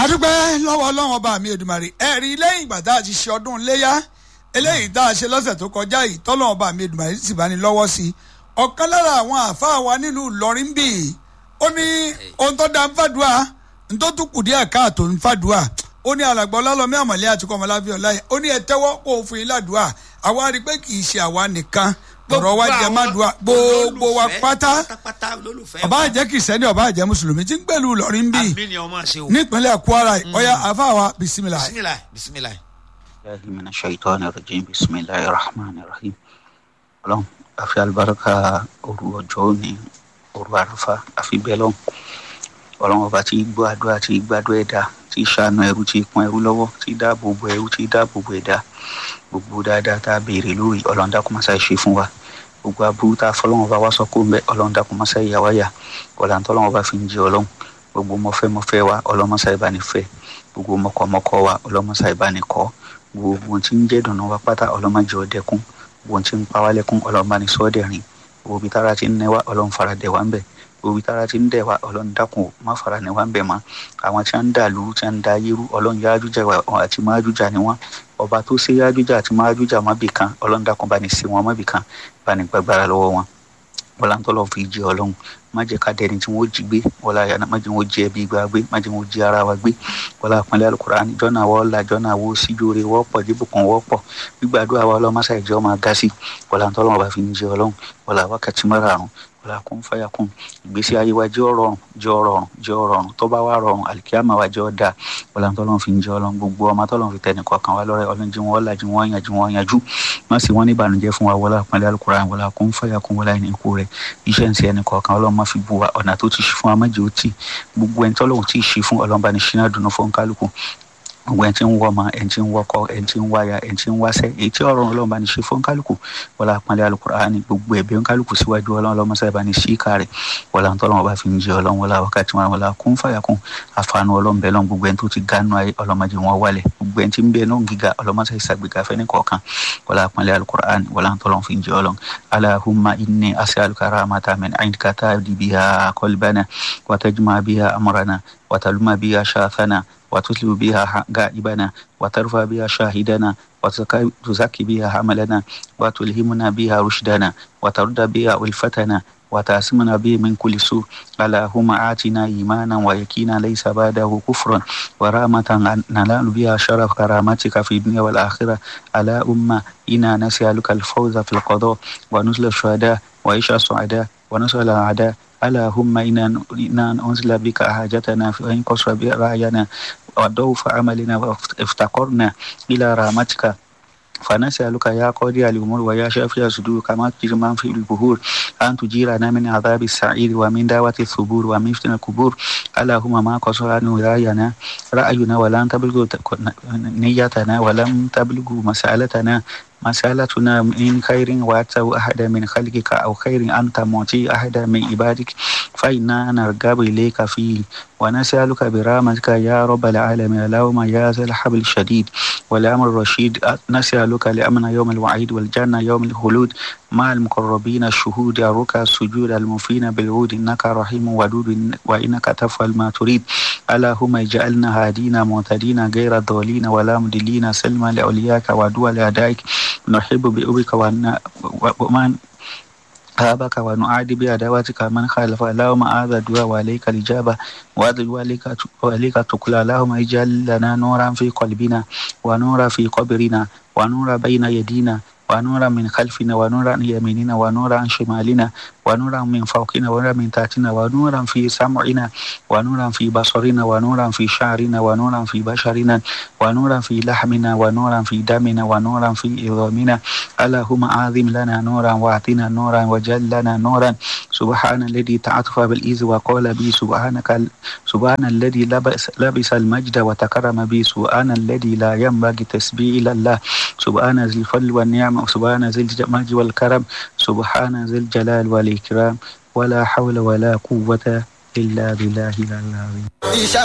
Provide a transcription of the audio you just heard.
adúpẹ́ lọ́wọ́ ọlọ́run ọba mi Èdùmàrè ẹ̀rí lẹ́yìn ìgbà tá a ti ṣe ọdún léyà eléyìí tá a ṣe lọ́sẹ̀ tó kọjá yìí tọ́lọ́run ọba mi Èdùmàrè sì bá ní lọ́wọ́ sí i ọ̀kan lára àwọn àáfàá wa nílùú Ìlọrin bì í ó ní ohun tó da ń fàdúà ń tó tún kù díẹ̀ káàtó ń fàdúà ó ní alàgbà ọlálọ́mí àmọ̀lẹ́ àti kọ́mọláfíà ọláyẹ ó ní ẹ tẹ́wọ́ kó o fún yín ládùúà àwa rí i pé kì í ṣe àwa nìkan ọ̀rọ̀ wa jẹ́ má dùà gbogbo wa pátá ọba àjẹ́ kìsẹ́ni ọba àjẹ́ mùsùlùmí tí ń gbèlú Ìlọrin bì í àmì ni ọmọ ṣe o. nípínlẹ̀ Kwara ọ̀yà àáfàá wa bisimilayi. bisimilayi bisimilayi. الله من الشيطان الرجيم بسم الله الرحمن الرحيم ọlọ́run àfi àlùbáríkà òru ọjọ́ òní òru àràfà àfi bẹ́ẹ̀ lọ́hùn ọlọ́run ọba tí gbọ́ àdúrà tí gbàdúrà ẹ̀dá tí ṣàánú ẹrú tí kún ẹrú lọ́wọ́ tí dáàbò bo ẹrú tí dáàbò bo ẹ̀dá gbogbo dáadáa tá a béèrè lórí ọlọ́run dákun máa ṣe fún wa gbogbo aburú tá a fọlọ́run ọba wá sọ kó ń bẹ ọlọ́run dákun máa ṣe ìyá wáyà ọ̀là tọ́lọ́run ọba fi ń jẹ ọlọ́run gbogbo mọ́fẹ́mọ́fẹ́ wa ọlọ́run máa ṣe ìbánifẹ́ gbogbo mọ́kọ́mọ́kọ́ wa ọlọ́run máa ṣe ìbánikọ́ gbogbo tí ń jẹ́ dùnú wa pátá ọlọ́mọdé ọdẹkùn gbogbo tí ń pa wá lẹ́kùn ọlọ́mọbaní sọ́ọ́dẹ̀rìn gbogbo bí tára ti ń nẹ́wà ọlọ́run fara dẹ̀ wá ń bẹ̀ gbogbo bí tára ti ń dẹ̀ wá ọlọ́run dákun má fara nẹ́wà ń bẹ̀ mọ́ àwọn tí wọ́n ń dàlú tí wọ́n ń da yérú ọlọ́run yájújà àti májújà ni wọ́n ọba tó ṣe yájújà àti májújà má bì kan ọlọ́run dákun bá ní sí wọn má bì kan bá ní gbàgbára lọ́wọ́ wọn ọlọ́ntọ́lọ́ fi jẹ ọlọ́run má jẹ́ ká dẹni tí wọ́n jí gbé wọlá yàrá má jẹ́ wọ́n jẹ ẹbí gba gbé má jẹ́ wọ́n jí ara wa gbé wọlá àpọ́nlé alukurani jọ́nà wọ́n la jọ́nà wo síjóore wọ́pọ̀ jíbùkún wọ́pọ̀ gbígbàdúrà wa ọlọ́mọṣà ìjọ máa ga sí wọlá ntọ́lọ́wọ́n bá fi ń jẹ ọlọ́run wọlá wákàtí márààrún wọlá kún fàyà kún ìgbésí ayé wa jẹ́ ọ̀rọ̀rùn jẹ́ ọ̀rọ̀rùn jẹ́ ọ̀rọ̀rùn tó bá wà rọrùn àlìkíyàmà wa jẹ́ ọ̀dà wọlá ntọ́lọ́run fi ń jẹ ọlọ́run gbogbo ọmọ tọ́lọ́run fi tẹnì kọ̀ọ̀kan wa lọ́rẹ́ ọlọ́run jí wọn ọ̀làjú wọn yànjú wọn yànjú má sì wọ́n ní ìbànújẹ́ fún wa wọlá àpọ́nlé alukurani wọlá kún fàyà kún wọlá ìní ikú rẹ̀ iṣẹ́ ń ṣe ẹnì kọ̀ọ̀kan ọlọ́run má fi bu wa ọ̀nà tó ti ṣe fún amájẹ́ ó tì gbogbo ẹni tọ́lọ́run tí ì ṣe fún ọlọ́run bá ní ṣínà dùnú fún kálukú gbogbo ẹni tí ń wọ́ ọmọ ẹni tí ń wọ́kọ ẹni tí ń wáya ẹni tí ń wáṣẹ́ èyí tí ọ̀rọ̀ ọlọ́run bá ní ṣe fún kálukú wọlá àpọ́nlé alukurani gbogbo ẹ̀bẹ̀ ń kálukú síwájú ọlọ́run ọlọ́run mọ́sáyà bá ní sí ìka rẹ̀ wọlá ń tọ́lọ́run bá fi ń jẹ ọlọ́run wọlá wákàtí wọn wọlá kún fàyà kún àfààní ọlọ́run bẹ́ẹ̀ lọ́n gbogbo ẹni tó ti gánú ayé ọlọ́mọdé wọn wálẹ̀ gbogbo ẹni tí ń bẹ náà gíga ọlọ́mọsáyà ìsàgbéga fẹ́ ní kọ̀ọ̀kan wọlá àpọ́nlé alukurani wọlá ń tọ́lọ́run fi ń jẹ ọlọ́run alahumma inni as'aluka rahmatan min indika tahdi biha qalbana wa tajma biha amrana wa taluma biha shathana وتتلو بها غائبنا وترفع بها شاهدنا وتزكي بها حملنا وتلهمنا بها رشدنا وترد بها ألفتنا وتعصمنا به من كل سوء اللهم آتنا إيمانا ويقينا ليس بعده كفر ورحمة ننال بها شرف كرامتك في الدنيا والآخرة ألا أمة إنا نسألك الفوز في القضاء ونزل الشهداء وعيش السعداء ونصر الأعداء اللهم إنا أنزل بك حاجتنا فإن قصر رأينا وضعف عملنا وافتقرنا إلى رحمتك فنسألك يا قاضي الأمور ويا شافي الصدور كما تجري من في البهور أن تجيرنا من عذاب السعير ومن دعوة الثبور ومن فتن القبور اللهم ما قصر عنه رأينا رأينا ولم تبلغ نيتنا ولم تبلغ مسألتنا مسألتنا من خير وأتوا أحد من خلقك أو خير أنت معطي أحد من عبادك فإنا نرغب إليك فيه ونسألك برحمتك يا رب العالمين اللهم يا ذا الحبل الشديد والأمر الرشيد نسألك لأمن يوم الوعيد والجنة يوم الخلود مع المقربين الشهود الركع السجود المفين بالعود إنك رحيم ودود وإنك تفعل ما تريد اللهم اجعلنا هادين معتدين غير ضالين ولا مدلين سلما لأولياك ودول أعدائك نحب بأبك ومن هابك ونعادي بعداوتك من خالف اللهم هذا الدعاء وعليك الإجابة وهذا الدعاء وعليك تقول اللهم اجعل لنا نورا في قلبنا ونورا في قبرنا ونورا بين يدينا ونورا من خلفنا ونورا عن يميننا ونورا عن شمالنا ونورا من فوقنا ونورا من تحتنا ونورا في سمعنا ونورا في بصرنا ونورا في شعرنا ونورا في بشرنا ونورا في لحمنا ونورا في دمنا ونورا في عظامنا اللهم أعظم لنا نورا واعطنا نورا وجل لنا نورا سبحان الذي تعاطف بالإذ وقال بي سبحانك سبحان الذي لبس, لبس المجد وتكرم بي سبحان الذي لا ينبغي تسبيح إلا الله سبحان ذي الفضل والنعم سبحان ذي المجد والكرم سبحان ذي الجلال والإكرام ولا حول ولا قوة إلا بالله العظيم